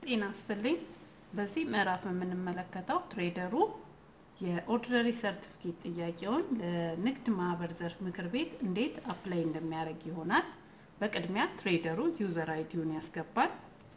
ጤና ይስጥልኝ። በዚህ ምዕራፍ የምንመለከተው ትሬደሩ የኦርዲነሪ ሰርቲፊኬት ጥያቄውን ለንግድ ማህበር ዘርፍ ምክር ቤት እንዴት አፕላይ እንደሚያደርግ ይሆናል። በቅድሚያ ትሬደሩ ዩዘር አይዲውን ያስገባል።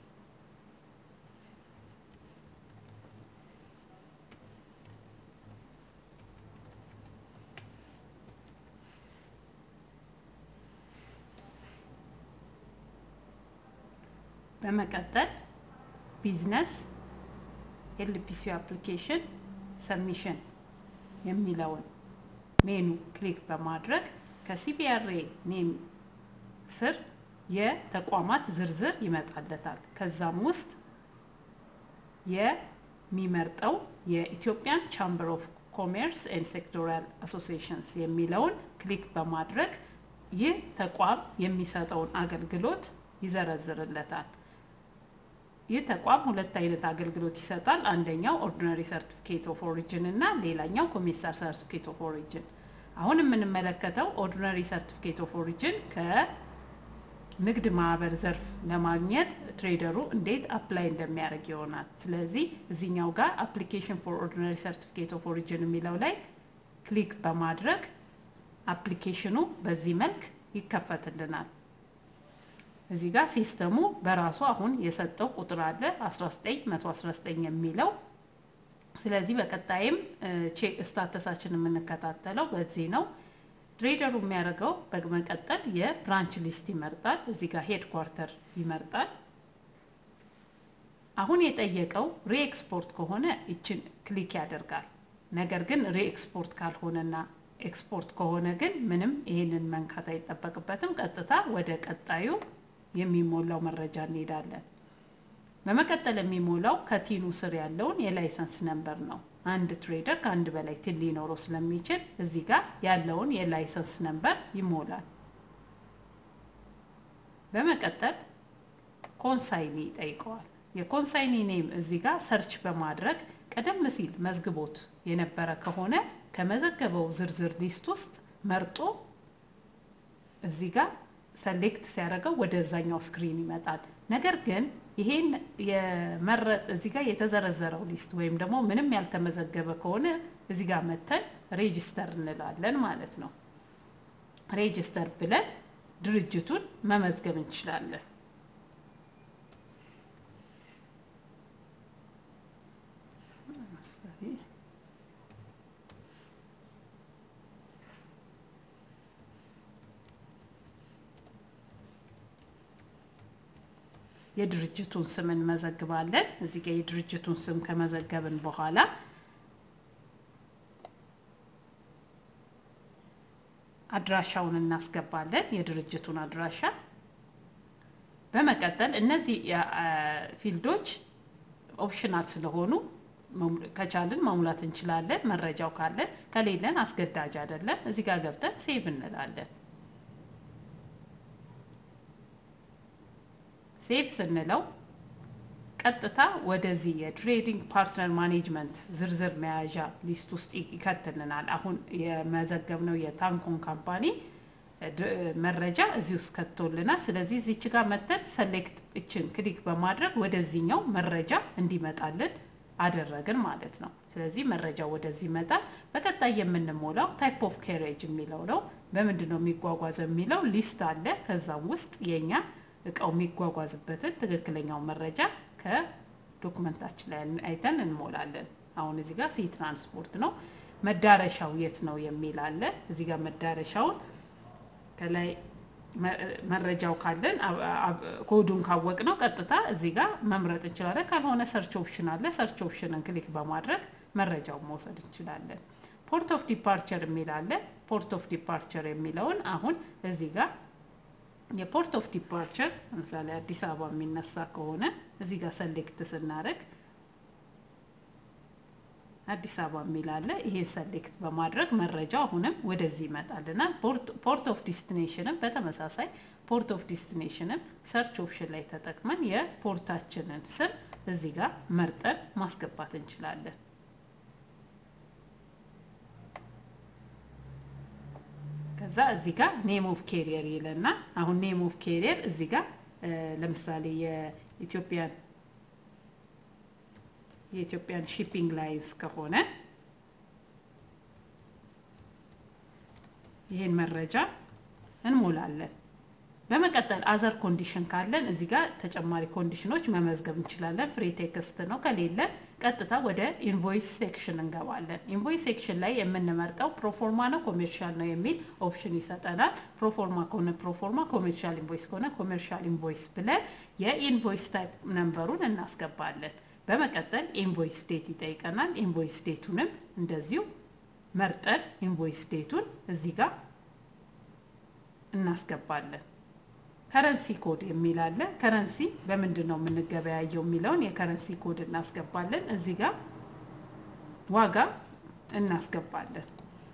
በመቀጠል ቢዝነስ ኤልፒሲ አፕሊኬሽን ሰሚሽን የሚለውን ሜኑ ክሊክ በማድረግ ከሲቢአርኤ ኔም ስር የተቋማት ዝርዝር ይመጣለታል። ከዛም ውስጥ የሚመርጠው የኢትዮጵያን ቻምበር ኦፍ ኮሜርስ ኤንድ ሴክቶሪያል አሶሲዬሽንስ የሚለውን ክሊክ በማድረግ ይህ ተቋም የሚሰጠውን አገልግሎት ይዘረዝርለታል። ይህ ተቋም ሁለት አይነት አገልግሎት ይሰጣል። አንደኛው ኦርዲነሪ ሰርቲፊኬት ኦፍ ኦሪጅን እና ሌላኛው ኮሜርሳል ሰርቲፊኬት ኦፍ ኦሪጅን። አሁን የምንመለከተው ኦርዲነሪ ሰርቲፊኬት ኦፍ ኦሪጅን ከንግድ ማህበር ዘርፍ ለማግኘት ትሬደሩ እንዴት አፕላይ እንደሚያደርግ ይሆናል። ስለዚህ እዚህኛው ጋር አፕሊኬሽን ፎር ኦርዲነሪ ሰርቲፊኬት ኦፍ ኦሪጅን የሚለው ላይ ክሊክ በማድረግ አፕሊኬሽኑ በዚህ መልክ ይከፈትልናል። እዚህ ጋር ሲስተሙ በራሱ አሁን የሰጠው ቁጥር አለ 19119 የሚለው። ስለዚህ በቀጣይም ቼክ ስታተሳችን የምንከታተለው በዚህ ነው። ትሬደሩ የሚያደርገው በመቀጠል የብራንች ሊስት ይመርጣል። እዚህ ጋር ሄድ ኳርተር ይመርጣል። አሁን የጠየቀው ሪኤክስፖርት ከሆነ ይችን ክሊክ ያደርጋል። ነገር ግን ሪኤክስፖርት ካልሆነና ኤክስፖርት ከሆነ ግን ምንም ይህንን መንካት አይጠበቅበትም። ቀጥታ ወደ ቀጣዩ የሚሞላው መረጃ እንሄዳለን። በመቀጠል የሚሞላው ከቲኑ ስር ያለውን የላይሰንስ ነምበር ነው። አንድ ትሬደር ከአንድ በላይ ቲን ሊኖረው ስለሚችል እዚህ ጋር ያለውን የላይሰንስ ነምበር ይሞላል። በመቀጠል ኮንሳይኒ ይጠይቀዋል። የኮንሳይኒ ኔም እዚህ ጋር ሰርች በማድረግ ቀደም ሲል መዝግቦት የነበረ ከሆነ ከመዘገበው ዝርዝር ሊስት ውስጥ መርጦ እዚህ ጋር ሰሌክት ሲያደርገው ወደዛኛው ስክሪን ይመጣል። ነገር ግን ይሄን የመረጥ እዚህ ጋር የተዘረዘረው ሊስት ወይም ደግሞ ምንም ያልተመዘገበ ከሆነ እዚህ ጋር መተን ሬጅስተር እንላለን ማለት ነው። ሬጅስተር ብለን ድርጅቱን መመዝገብ እንችላለን። የድርጅቱን ስም እንመዘግባለን። እዚህ ጋር የድርጅቱን ስም ከመዘገብን በኋላ አድራሻውን እናስገባለን፣ የድርጅቱን አድራሻ። በመቀጠል እነዚህ ፊልዶች ኦፕሽናል ስለሆኑ ከቻልን መሙላት እንችላለን፣ መረጃው ካለን። ከሌለን አስገዳጅ አይደለም። እዚህ ጋር ገብተን ሴቭ እንላለን። ሴቭ ስንለው ቀጥታ ወደዚህ የትሬዲንግ ፓርትነር ማኔጅመንት ዝርዝር መያዣ ሊስት ውስጥ ይከትልናል። አሁን የመዘገብነው የታንኮን ካምፓኒ መረጃ እዚህ ውስጥ ከቶልናል። ስለዚህ እዚች ጋር መተን ሰሌክት እችን ክሊክ በማድረግ ወደዚህኛው መረጃ እንዲመጣልን አደረግን ማለት ነው። ስለዚህ መረጃው ወደዚህ ይመጣል። በቀጣይ የምንሞላው ታይፕ ኦፍ ካሬጅ የሚለው ነው። በምንድን ነው የሚጓጓዘው የሚለው ሊስት አለ። ከዛም ውስጥ የኛ እቃው የሚጓጓዝበትን ትክክለኛው መረጃ ከዶክመንታችን ላይ አይተን እንሞላለን። አሁን እዚህ ጋር ሲ ትራንስፖርት ነው። መዳረሻው የት ነው የሚል አለ። እዚህ ጋር መዳረሻውን ከላይ መረጃው ካለን ኮዱን ካወቅ ነው ቀጥታ እዚህ ጋር መምረጥ እንችላለን። ካልሆነ ሰርች ኦፕሽን አለ። ሰርች ኦፕሽንን ክሊክ በማድረግ መረጃውን መውሰድ እንችላለን። ፖርት ኦፍ ዲፓርቸር የሚል አለ። ፖርት ኦፍ ዲፓርቸር የሚለውን አሁን እዚህ ጋር የፖርት ኦፍ ዲፓርቸር ለምሳሌ አዲስ አበባ የሚነሳ ከሆነ እዚህ ጋር ሰሌክት ስናደርግ አዲስ አበባ የሚል አለ። ይሄን ሰሌክት በማድረግ መረጃው አሁንም ወደዚህ ይመጣልናል። ፖርት ኦፍ ዲስቲኔሽንም በተመሳሳይ ፖርት ኦፍ ዲስቲኔሽንም ሰርች ኦፕሽን ላይ ተጠቅመን የፖርታችንን ስም እዚህ ጋር መርጠን ማስገባት እንችላለን። ከዛ እዚህ ጋር ኔም ኦፍ ኬሪየር ይለና አሁን ኔም ኦፍ ኬሪየር እዚህ ጋር ለምሳሌ የኢትዮጵያን የኢትዮጵያን ሺፒንግ ላይንስ ከሆነ ይህን መረጃ እንሞላለን። በመቀጠል አዘር ኮንዲሽን ካለን እዚህ ጋር ተጨማሪ ኮንዲሽኖች መመዝገብ እንችላለን። ፍሪ ቴክስት ነው። ከሌለ ቀጥታ ወደ ኢንቮይስ ሴክሽን እንገባለን። ኢንቮይስ ሴክሽን ላይ የምንመርጠው ፕሮፎርማ ነው ኮሜርሻል ነው የሚል ኦፕሽን ይሰጠናል። ፕሮፎርማ ከሆነ ፕሮፎርማ፣ ኮሜርሻል ኢንቮይስ ከሆነ ኮሜርሻል ኢንቮይስ ብለን የኢንቮይስ ታይፕ ነምበሩን እናስገባለን። በመቀጠል ኢንቮይስ ዴት ይጠይቀናል። ኢንቮይስ ዴቱንም እንደዚሁ መርጠን ኢንቮይስ ዴቱን እዚህ ጋር እናስገባለን። ከረንሲ ኮድ የሚል አለ። ከረንሲ በምንድን ነው የምንገበያየው የሚለውን የከረንሲ ኮድ እናስገባለን። እዚህ ጋር ዋጋ እናስገባለን።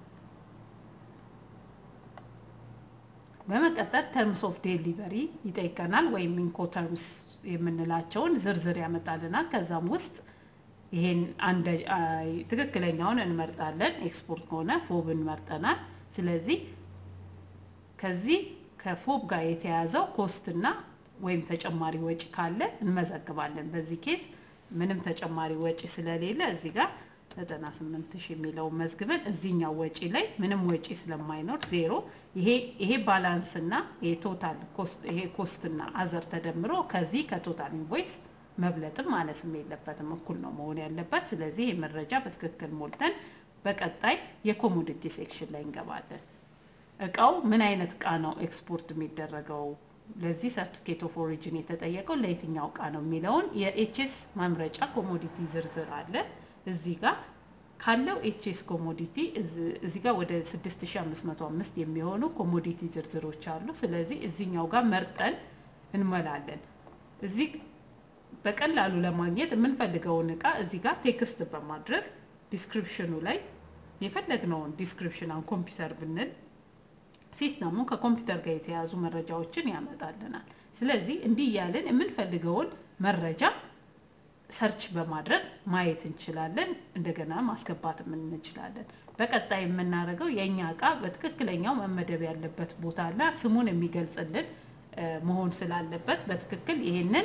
በመቀጠል ተርምስ ኦፍ ዴሊቨሪ ይጠይቀናል። ወይም ኢንኮ ተርምስ የምንላቸውን ዝርዝር ያመጣልናል። ከዛም ውስጥ ይሄን አንድ ትክክለኛውን እንመርጣለን። ኤክስፖርት ከሆነ ፎብን መርጠናል። ስለዚህ ከዚህ ከፎብ ጋር የተያዘው ኮስትና ወይም ተጨማሪ ወጪ ካለ እንመዘግባለን። በዚህ ኬስ ምንም ተጨማሪ ወጪ ስለሌለ እዚህ ጋር 98 ሺህ የሚለውን መዝግበን እዚህኛው ወጪ ላይ ምንም ወጪ ስለማይኖር ዜሮ ይሄ ባላንስ እና የቶታል ኮስት ይሄ ኮስትና አዘር ተደምሮ ከዚህ ከቶታል ኢንቮይስ መብለጥም ማነስም የለበትም እኩል ነው መሆን ያለበት። ስለዚህ ይህ መረጃ በትክክል ሞልተን በቀጣይ የኮሞዲቲ ሴክሽን ላይ እንገባለን። እቃው ምን አይነት እቃ ነው ኤክስፖርት የሚደረገው? ለዚህ ሰርቲፊኬት ኦፍ ኦሪጂን የተጠየቀው ለየትኛው እቃ ነው የሚለውን የኤችኤስ ማምረጫ ኮሞዲቲ ዝርዝር አለ። እዚህ ጋር ካለው ኤችኤስ ኮሞዲቲ እዚህ ጋር ወደ 6505 የሚሆኑ ኮሞዲቲ ዝርዝሮች አሉ። ስለዚህ እዚህኛው ጋር መርጠን እንመላለን። እዚህ በቀላሉ ለማግኘት የምንፈልገውን እቃ እዚህ ጋር ቴክስት በማድረግ ዲስክሪፕሽኑ ላይ የፈለግነውን ዲስክሪፕሽን አሁን ኮምፒውተር ብንል ሲስተሙ ከኮምፒውተር ጋር የተያዙ መረጃዎችን ያመጣልናል። ስለዚህ እንዲህ እያልን የምንፈልገውን መረጃ ሰርች በማድረግ ማየት እንችላለን። እንደገና ማስገባትም እንችላለን። በቀጣይ የምናደርገው የእኛ እቃ በትክክለኛው መመደብ ያለበት ቦታ እና ስሙን የሚገልጽልን መሆን ስላለበት በትክክል ይህንን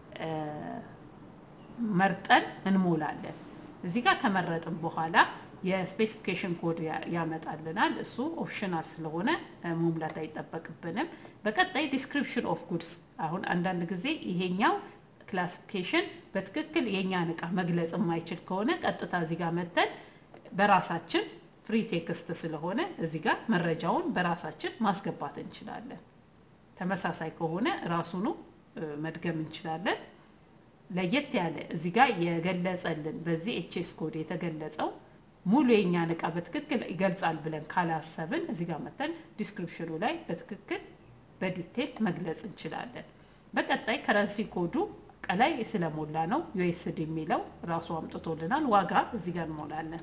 መርጠን እንሞላለን። እዚህ ጋር ከመረጥን በኋላ የስፔሲፊኬሽን ኮድ ያመጣልናል። እሱ ኦፕሽናል ስለሆነ መሙላት አይጠበቅብንም። በቀጣይ ዲስክሪፕሽን ኦፍ ጉድስ አሁን አንዳንድ ጊዜ ይሄኛው ክላሲፊኬሽን በትክክል የእኛን እቃ መግለጽ የማይችል ከሆነ ቀጥታ እዚህ ጋር መተን በራሳችን ፍሪ ቴክስት ስለሆነ እዚህ ጋር መረጃውን በራሳችን ማስገባት እንችላለን። ተመሳሳይ ከሆነ ራሱኑ መድገም እንችላለን። ለየት ያለ እዚህ ጋር የገለጸልን በዚህ ኤችኤስ ኮድ የተገለጸው ሙሉ የእኛን እቃ በትክክል ይገልጻል ብለን ካላሰብን እዚህ ጋር መተን ዲስክሪፕሽኑ ላይ በትክክል በዲቴል መግለጽ እንችላለን። በቀጣይ ከረንሲ ኮዱ ቀላይ ስለሞላ ነው ዩኤስዲ የሚለው ራሱ አምጥቶልናል። ዋጋ እዚህ ጋር እንሞላለን።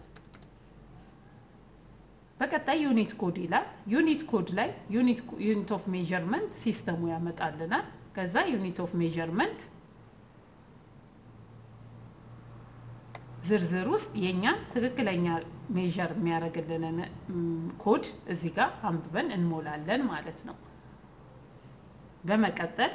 በቀጣይ ዩኒት ኮድ ይላል። ዩኒት ኮድ ላይ ዩኒት ኦፍ ሜዥርመንት ሲስተሙ ያመጣልናል። ከዛ ዩኒት ኦፍ ሜዥርመንት ዝርዝር ውስጥ የእኛን ትክክለኛ ሜዥር የሚያደርግልንን ኮድ እዚህ ጋር አንብበን እንሞላለን ማለት ነው። በመቀጠል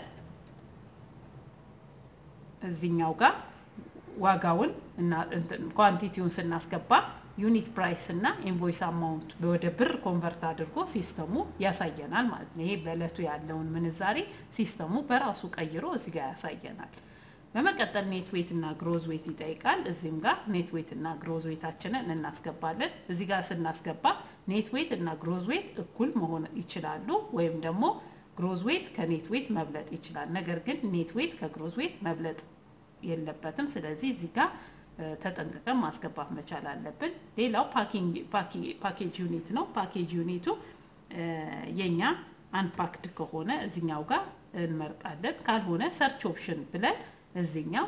እዚኛው ጋር ዋጋውን እና ኳንቲቲውን ስናስገባ ዩኒት ፕራይስ እና ኢንቮይስ አማውንት ወደ ብር ኮንቨርት አድርጎ ሲስተሙ ያሳየናል ማለት ነው። ይሄ በእለቱ ያለውን ምንዛሬ ሲስተሙ በራሱ ቀይሮ እዚህ ጋር ያሳየናል። በመቀጠል ኔት ዌት እና ግሮዝ ዌት ይጠይቃል። እዚህም ጋር ኔት ዌት እና ግሮዝ ዌታችንን እናስገባለን። እዚህ ጋር ስናስገባ ኔት ዌት እና ግሮዝ ዌት እኩል መሆን ይችላሉ፣ ወይም ደግሞ ግሮዝ ዌት ከኔት ዌት መብለጥ ይችላል። ነገር ግን ኔት ዌት ከግሮዝ ዌት መብለጥ የለበትም። ስለዚህ እዚህ ጋር ተጠንቅቀን ማስገባት መቻል አለብን። ሌላው ፓኬጅ ዩኒት ነው። ፓኬጅ ዩኒቱ የኛ አንፓክድ ከሆነ እዚኛው ጋር እንመርጣለን። ካልሆነ ሰርች ኦፕሽን ብለን እዚኛው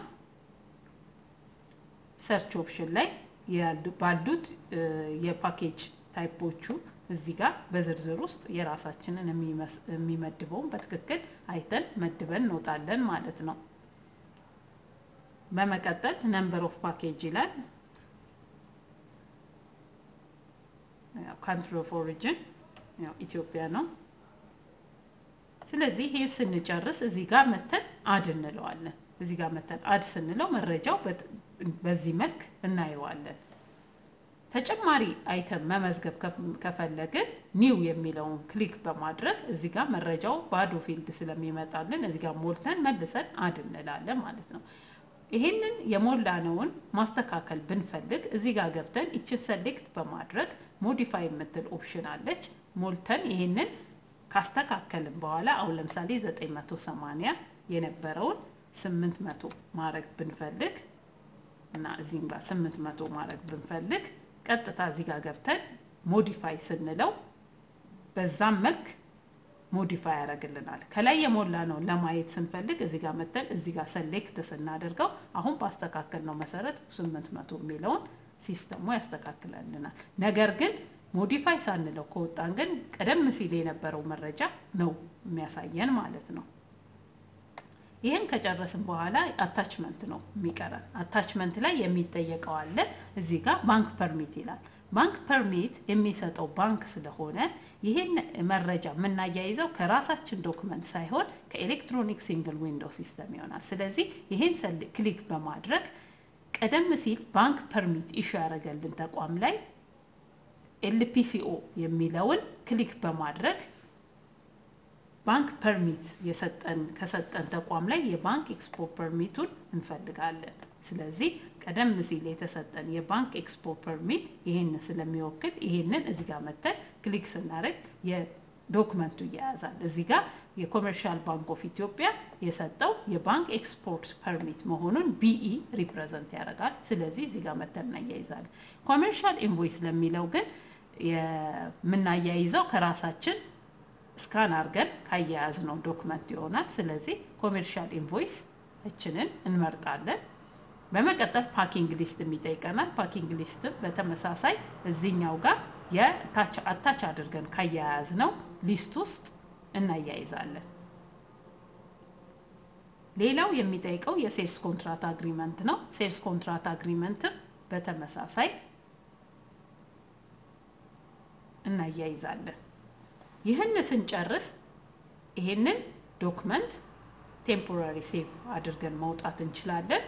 ሰርች ኦፕሽን ላይ ባሉት የፓኬጅ ታይፖቹ እዚህ ጋር በዝርዝር ውስጥ የራሳችንን የሚመድበውን በትክክል አይተን መድበን እንወጣለን ማለት ነው። በመቀጠል ነምበር ኦፍ ፓኬጅ ይላል። ካንትሪ ኦፍ ኦሪጅን ኢትዮጵያ ነው። ስለዚህ ይህን ስንጨርስ እዚህ ጋር መተን አድ እንለዋለን። እዚህ ጋር መተን አድ ስንለው መረጃው በዚህ መልክ እናየዋለን። ተጨማሪ አይተም መመዝገብ ከፈለግን ኒው የሚለውን ክሊክ በማድረግ እዚህ ጋር መረጃው ባዶ ፊልድ ስለሚመጣልን እዚህ ጋር ሞልተን መልሰን አድ እንላለን ማለት ነው። ይህንን የሞላነውን ማስተካከል ብንፈልግ እዚህ ጋር ገብተን ይችን ሰሌክት በማድረግ ሞዲፋይ የምትል ኦፕሽን አለች። ሞልተን ይህንን ካስተካከልን በኋላ አሁን ለምሳሌ 980 የነበረውን 800 ማድረግ ብንፈልግ እና እዚህም ጋር 800 ማድረግ ብንፈልግ ቀጥታ እዚህ ጋር ገብተን ሞዲፋይ ስንለው በዛም መልክ ሞዲፋይ ያደርግልናል። ከላይ የሞላ ነው ለማየት ስንፈልግ እዚህ ጋር መተን እዚህ ጋር ሰሌክት ስናደርገው አሁን ባስተካከል ነው መሰረት 800 የሚለውን ሲስተሙ ያስተካክልልናል። ነገር ግን ሞዲፋይ ሳንለው ከወጣን ግን ቀደም ሲል የነበረው መረጃ ነው የሚያሳየን ማለት ነው። ይህን ከጨረስን በኋላ አታችመንት ነው የሚቀረን። አታችመንት ላይ የሚጠየቀው አለ። እዚህ ጋር ባንክ ፐርሚት ይላል። ባንክ ፐርሚት የሚሰጠው ባንክ ስለሆነ ይህን መረጃ የምናያይዘው ከራሳችን ዶክመንት ሳይሆን ከኤሌክትሮኒክ ሲንግል ዊንዶው ሲስተም ይሆናል። ስለዚህ ይህን ክሊክ በማድረግ ቀደም ሲል ባንክ ፐርሚት ኢሹ ያደረገልን ተቋም ላይ ኤልፒሲኦ የሚለውን ክሊክ በማድረግ ባንክ ፐርሚት የሰጠን ከሰጠን ተቋም ላይ የባንክ ኤክስፖ ፐርሚቱን እንፈልጋለን። ስለዚህ ቀደም ሲል የተሰጠን የባንክ ኤክስፖ ፐርሚት ይህን ስለሚወክል ይህንን እዚህ ጋር መተን ክሊክ ስናደርግ የዶክመንቱ እያያዛል። እዚህ ጋር የኮመርሻል ባንክ ኦፍ ኢትዮጵያ የሰጠው የባንክ ኤክስፖርት ፐርሚት መሆኑን ቢኢ ሪፕሬዘንት ያደርጋል። ስለዚህ እዚህ ጋር መተን እናያይዛለን። ኮመርሻል ኢንቮይስ ለሚለው ግን የምናያይዘው ከራሳችን ስካን አድርገን ካያያዝ ነው ዶክመንት ይሆናል። ስለዚህ ኮሜርሻል ኢንቮይስ እችንን እንመርጣለን። በመቀጠል ፓኪንግ ሊስት የሚጠይቀናል። ፓኪንግ ሊስትም በተመሳሳይ እዚህኛው ጋር የአታች አድርገን ካያያዝ ነው ሊስት ውስጥ እናያይዛለን። ሌላው የሚጠይቀው የሴልስ ኮንትራት አግሪመንት ነው። ሴልስ ኮንትራት አግሪመንትም በተመሳሳይ እናያይዛለን። ይህን ስንጨርስ ይሄንን ዶክመንት ቴምፖራሪ ሴቭ አድርገን መውጣት እንችላለን።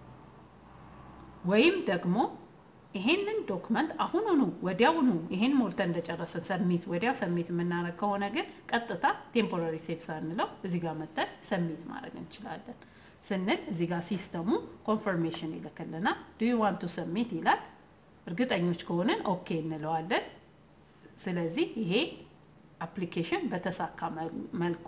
ወይም ደግሞ ይሄንን ዶክመንት አሁኑኑ ወዲያውኑ ይሄን ሞልተን እንደጨረሰን ሰሚት ወዲያው ሰሚት የምናደርግ ከሆነ ግን ቀጥታ ቴምፖራሪ ሴቭ ሳንለው እዚህ ጋር መተን ሰሚት ማድረግ እንችላለን። ስንል እዚህ ጋር ሲስተሙ ኮንፈርሜሽን ይልክልናል። ዱ ዩ ዋንት ቱ ሰሚት ይላል። እርግጠኞች ከሆንን ኦኬ እንለዋለን። ስለዚህ ይሄ አፕሊኬሽን በተሳካ መልኩ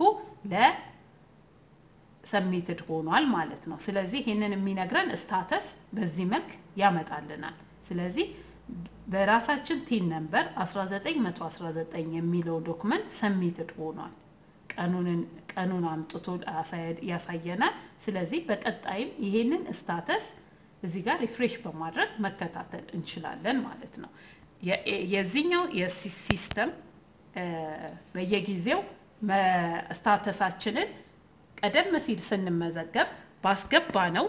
ለሰሚትድ ሆኗል ማለት ነው። ስለዚህ ይህንን የሚነግረን ስታተስ በዚህ መልክ ያመጣልናል። ስለዚህ በራሳችን ቲን ነምበር 1919 የሚለው ዶክመንት ሰሚትድ ሆኗል። ቀኑን አምጥቶ ያሳየናል። ስለዚህ በቀጣይም ይሄንን ስታተስ እዚህ ጋር ሪፍሬሽ በማድረግ መከታተል እንችላለን ማለት ነው። የዚህኛው የሲስተም በየጊዜው ስታተሳችንን ቀደም ሲል ስንመዘገብ ባስገባ ነው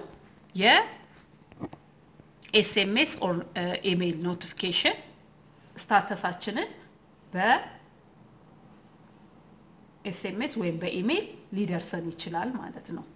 የኤስኤምኤስ ኦር ኢሜይል ኖቲፊኬሽን ስታተሳችንን በኤስኤምኤስ ወይም በኢሜይል ሊደርሰን ይችላል ማለት ነው።